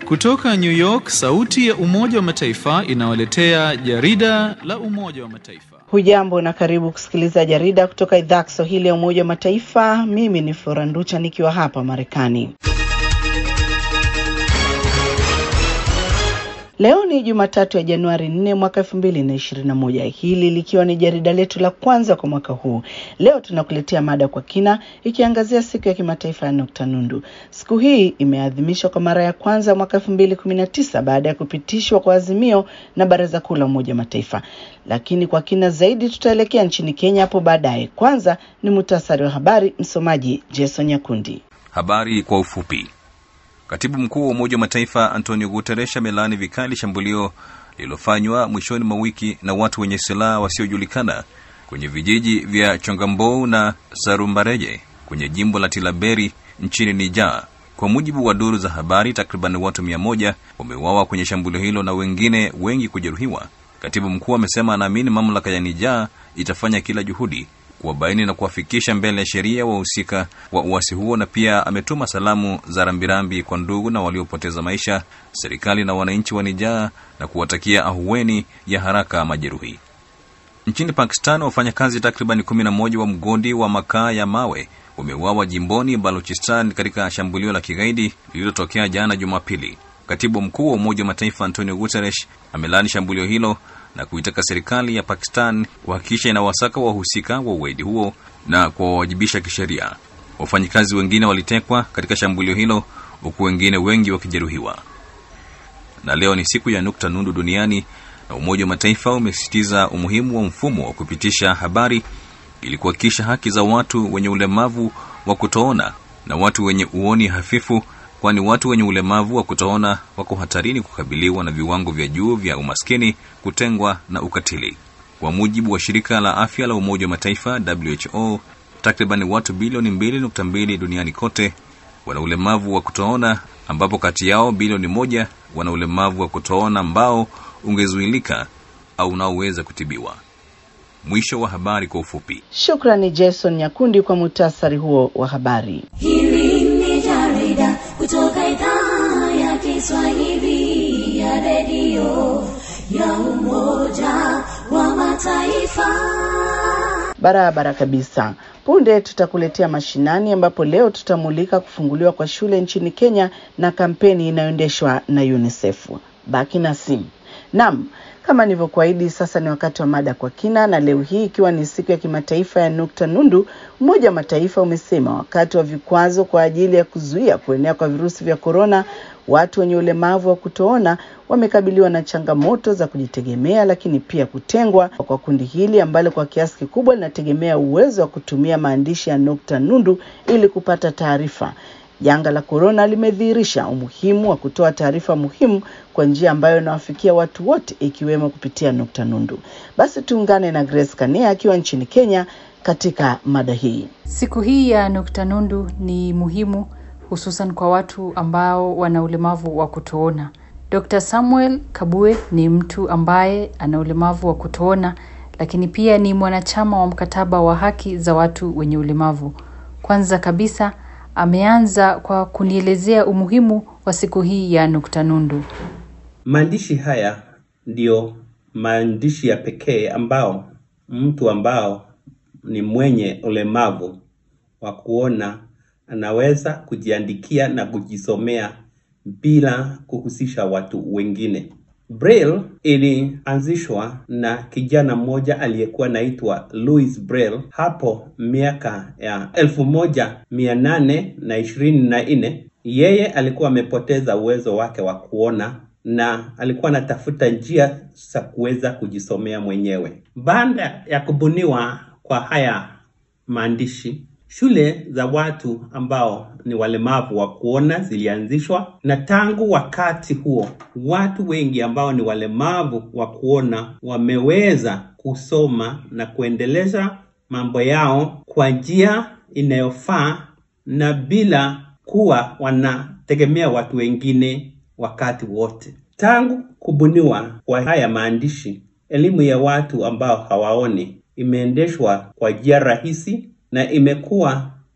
Kutoka New York, sauti ya Umoja wa Mataifa inawaletea jarida la Umoja wa Mataifa. Hujambo na karibu kusikiliza jarida kutoka idhaa Kiswahili ya Umoja wa Mataifa. Mimi ni Flora Nducha nikiwa hapa Marekani. Leo ni Jumatatu ya Januari 4 mwaka 2021, hili likiwa ni jarida letu la kwanza kwa mwaka huu. Leo tunakuletea mada kwa kina ikiangazia siku ya kimataifa ya nukta nundu. Siku hii imeadhimishwa kwa mara ya kwanza mwaka 2019 baada ya kupitishwa kwa azimio na Baraza Kuu la Umoja wa Mataifa, lakini kwa kina zaidi tutaelekea nchini Kenya hapo baadaye. Kwanza ni muhtasari wa habari, msomaji Jason Nyakundi. Habari kwa ufupi. Katibu mkuu wa Umoja wa Mataifa Antonio Guterres amelaani vikali shambulio lililofanywa mwishoni mwa wiki na watu wenye silaha wasiojulikana kwenye vijiji vya Chongambou na Sarumbareje kwenye jimbo la Tilaberi nchini Niger. Kwa mujibu wa duru za habari, takriban watu mia moja wameuawa kwenye shambulio hilo na wengine wengi kujeruhiwa. Katibu mkuu amesema anaamini mamlaka ya Niger itafanya kila juhudi kuwabaini na kuwafikisha mbele ya sheria wahusika wa uasi huo, na pia ametuma salamu za rambirambi kwa ndugu na waliopoteza maisha, serikali na wananchi wa Niger na kuwatakia ahueni ya haraka majeruhi. Nchini Pakistan, wafanyakazi takriban kumi na moja wa mgodi wa makaa ya mawe wameuawa jimboni Baluchistan katika shambulio la kigaidi lililotokea jana Jumapili. Katibu mkuu wa Umoja wa Mataifa Antonio Guterres amelaani shambulio hilo na kuitaka serikali ya Pakistan kuhakikisha inawasaka wahusika wa ugaidi huo na kuwawajibisha kisheria. Wafanyikazi wengine walitekwa katika shambulio hilo huku wengine wengi wakijeruhiwa. Na leo ni siku ya nukta nundu duniani, na Umoja wa Mataifa umesisitiza umuhimu wa mfumo wa kupitisha habari ili kuhakikisha haki za watu wenye ulemavu wa kutoona na watu wenye uoni hafifu kwani watu wenye ulemavu wa kutoona wako hatarini kukabiliwa na viwango vya juu vya umaskini, kutengwa na ukatili. Kwa mujibu wa shirika la afya la Umoja wa Mataifa WHO, takriban watu bilioni 2.2 duniani kote wana ulemavu wa kutoona, ambapo kati yao bilioni moja wana ulemavu wa kutoona ambao ungezuilika au unaoweza kutibiwa. Mwisho wa habari kwa ufupi. Shukrani Jason Nyakundi kwa muhtasari huo wa habari. Hili ni jarida kutoka idhaa ya Kiswahili ya redio ya Umoja wa Mataifa. Barabara kabisa. Punde tutakuletea mashinani, ambapo leo tutamulika kufunguliwa kwa shule nchini Kenya na kampeni inayoendeshwa na UNICEF. Baki nasi. Naam, kama nilivyokuahidi, sasa ni wakati wa mada kwa kina, na leo hii ikiwa ni siku ya kimataifa ya nukta nundu, Umoja wa Mataifa umesema wakati wa vikwazo kwa ajili ya kuzuia kuenea kwa virusi vya korona, watu wenye ulemavu wa kutoona wamekabiliwa na changamoto za kujitegemea, lakini pia kutengwa kwa kundi hili ambalo kwa kiasi kikubwa linategemea uwezo wa kutumia maandishi ya nukta nundu ili kupata taarifa. Janga la korona limedhihirisha umuhimu wa kutoa taarifa muhimu kwa njia ambayo inawafikia watu wote ikiwemo kupitia nukta nundu. Basi tuungane na Grace Kania akiwa nchini Kenya katika mada hii. Siku hii ya nukta nundu ni muhimu hususan kwa watu ambao wana ulemavu wa kutoona. Dr. Samuel Kabue ni mtu ambaye ana ulemavu wa kutoona, lakini pia ni mwanachama wa mkataba wa haki za watu wenye ulemavu. Kwanza kabisa ameanza kwa kunielezea umuhimu wa siku hii ya nukta nundu. Maandishi haya ndiyo maandishi ya pekee ambao mtu ambao ni mwenye ulemavu wa kuona anaweza kujiandikia na kujisomea bila kuhusisha watu wengine. Braille ilianzishwa na kijana mmoja aliyekuwa naitwa Louis Braille hapo miaka ya elfu moja mia nane na ishirini na nne. Yeye alikuwa amepoteza uwezo wake wa kuona na alikuwa anatafuta njia za kuweza kujisomea mwenyewe. Baada ya kubuniwa kwa haya maandishi, shule za watu ambao ni walemavu wa kuona zilianzishwa, na tangu wakati huo watu wengi ambao ni walemavu wa kuona wameweza kusoma na kuendeleza mambo yao kwa njia inayofaa na bila kuwa wanategemea watu wengine wakati wote. Tangu kubuniwa kwa haya maandishi, elimu ya watu ambao hawaoni imeendeshwa kwa njia rahisi na imekuwa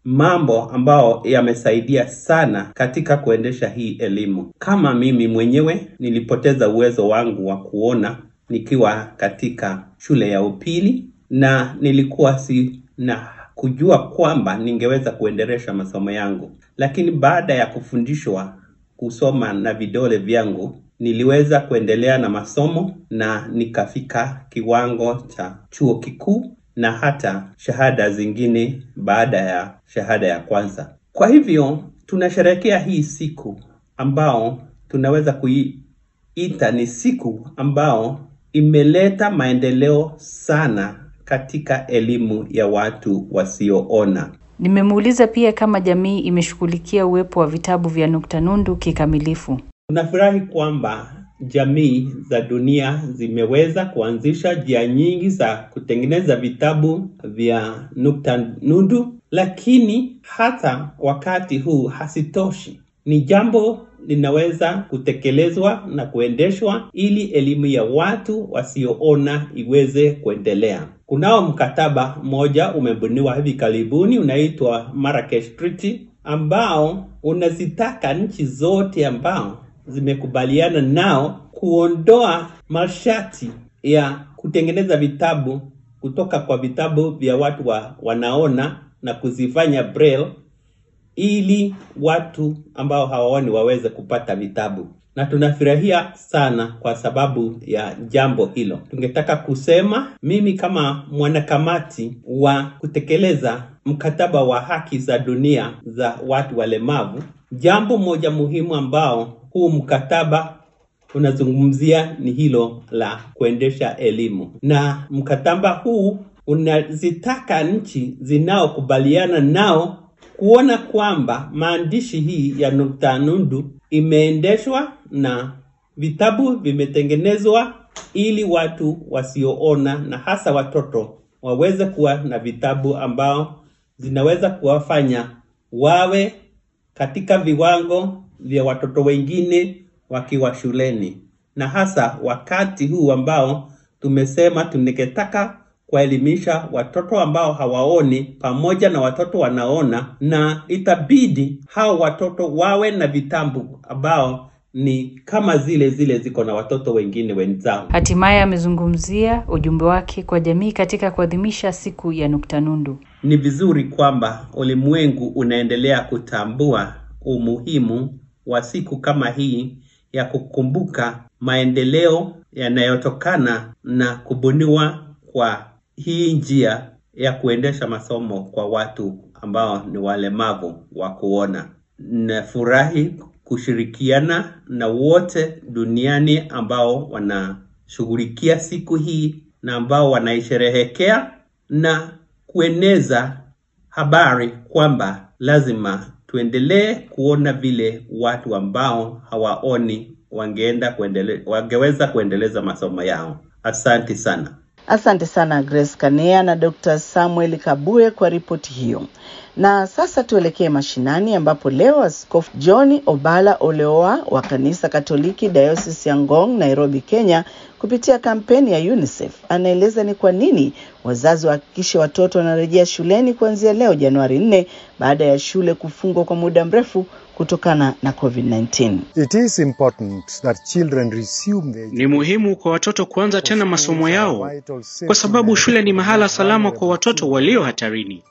mambo ambao yamesaidia sana katika kuendesha hii elimu. Kama mimi mwenyewe nilipoteza uwezo wangu wa kuona nikiwa katika shule ya upili na nilikuwa si na kujua kwamba ningeweza kuendelesha masomo yangu, lakini baada ya kufundishwa kusoma na vidole vyangu niliweza kuendelea na masomo na nikafika kiwango cha chuo kikuu na hata shahada zingine baada ya shahada ya kwanza. Kwa hivyo tunasherehekea hii siku ambao tunaweza kuiita ni siku ambao imeleta maendeleo sana katika elimu ya watu wasioona. Nimemuuliza pia kama jamii imeshughulikia uwepo wa vitabu vya nukta nundu kikamilifu. Tunafurahi kwamba jamii za dunia zimeweza kuanzisha njia nyingi za kutengeneza vitabu vya nukta nundu, lakini hata wakati huu hasitoshi. Ni jambo linaweza kutekelezwa na kuendeshwa ili elimu ya watu wasioona iweze kuendelea. Kunao mkataba mmoja umebuniwa hivi karibuni unaitwa Marrakesh Treaty ambao unazitaka nchi zote ambao zimekubaliana nao kuondoa masharti ya kutengeneza vitabu kutoka kwa vitabu vya watu wa, wanaona na kuzifanya braille ili watu ambao hawaoni waweze kupata vitabu na tunafurahia sana kwa sababu ya jambo hilo. Tungetaka kusema mimi kama mwanakamati wa kutekeleza mkataba wa haki za dunia za watu walemavu, jambo moja muhimu ambao huu mkataba unazungumzia ni hilo la kuendesha elimu, na mkataba huu unazitaka nchi zinaokubaliana nao kuona kwamba maandishi hii ya nukta nundu imeendeshwa na vitabu vimetengenezwa ili watu wasioona na hasa watoto waweze kuwa na vitabu ambao zinaweza kuwafanya wawe katika viwango vya watoto wengine wakiwa shuleni, na hasa wakati huu ambao tumesema tungetaka kuwaelimisha watoto ambao hawaoni pamoja na watoto wanaona, na itabidi hao watoto wawe na vitabu ambao ni kama zile zile ziko na watoto wengine wenzao. Hatimaye amezungumzia ujumbe wake kwa jamii katika kuadhimisha siku ya nukta nundu. Ni vizuri kwamba ulimwengu unaendelea kutambua umuhimu wa siku kama hii ya kukumbuka maendeleo yanayotokana na kubuniwa kwa hii njia ya kuendesha masomo kwa watu ambao ni walemavu wa kuona. Nafurahi kushirikiana na wote duniani ambao wanashughulikia siku hii na ambao wanaisherehekea na kueneza habari kwamba lazima tuendelee kuona vile watu ambao hawaoni wangeenda kuendele, wangeweza kuendeleza masomo yao. Asante sana. Asante sana Grace Kanea na Dr. Samuel Kabue kwa ripoti hiyo. Na sasa tuelekee mashinani ambapo leo Askofu John Obala Oleoa wa kanisa Katoliki Diocese ya Ngong, Nairobi, Kenya, kupitia kampeni ya UNICEF anaeleza ni kwa nini wazazi wahakikishe watoto wanarejea shuleni kuanzia leo Januari 4 baada ya shule kufungwa kwa muda mrefu kutokana na COVID-19. It is important that children resume their Ni muhimu kwa watoto kuanza tena masomo yao kwa sababu shule ni mahala salama kwa watoto walio hatarini.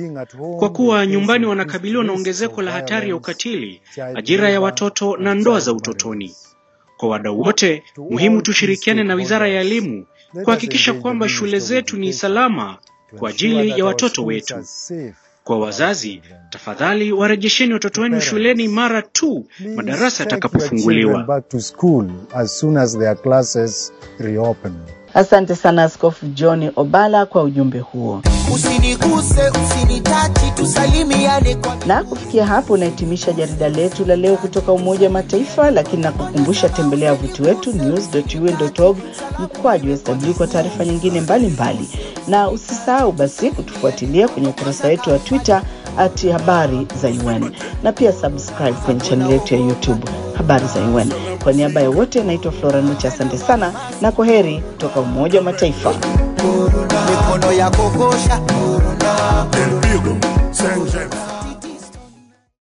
Kwa kuwa nyumbani wanakabiliwa na ongezeko la hatari ya ukatili, ajira ya watoto na ndoa za utotoni. Kwa wadau wote, muhimu tushirikiane na Wizara ya Elimu kuhakikisha kwamba shule zetu ni salama kwa ajili ya watoto wetu. Kwa wazazi, tafadhali warejesheni watoto wenu shuleni mara tu madarasa yatakapofunguliwa. back to school as soon as their classes reopen. Asante sana Askofu John Obala kwa ujumbe huo. Usiniguse, usinitachi, tusalimiane kwa Na kufikia hapo unahitimisha jarida letu la leo kutoka Umoja wa Mataifa, lakini nakukumbusha tembelea wavuti wetu news.un.org mkwaju sw kwa taarifa nyingine mbalimbali mbali. Na usisahau basi kutufuatilia kwenye ukurasa wetu wa Twitter at habari za UN na pia subscribe kwenye chaneli yetu ya YouTube habari za UN. Kwa niaba ya wote, naitwa Flora Nucha, asante sana na kwa heri kutoka Umoja wa Mataifa. mikono ya kokosha El Vigo se Saint James.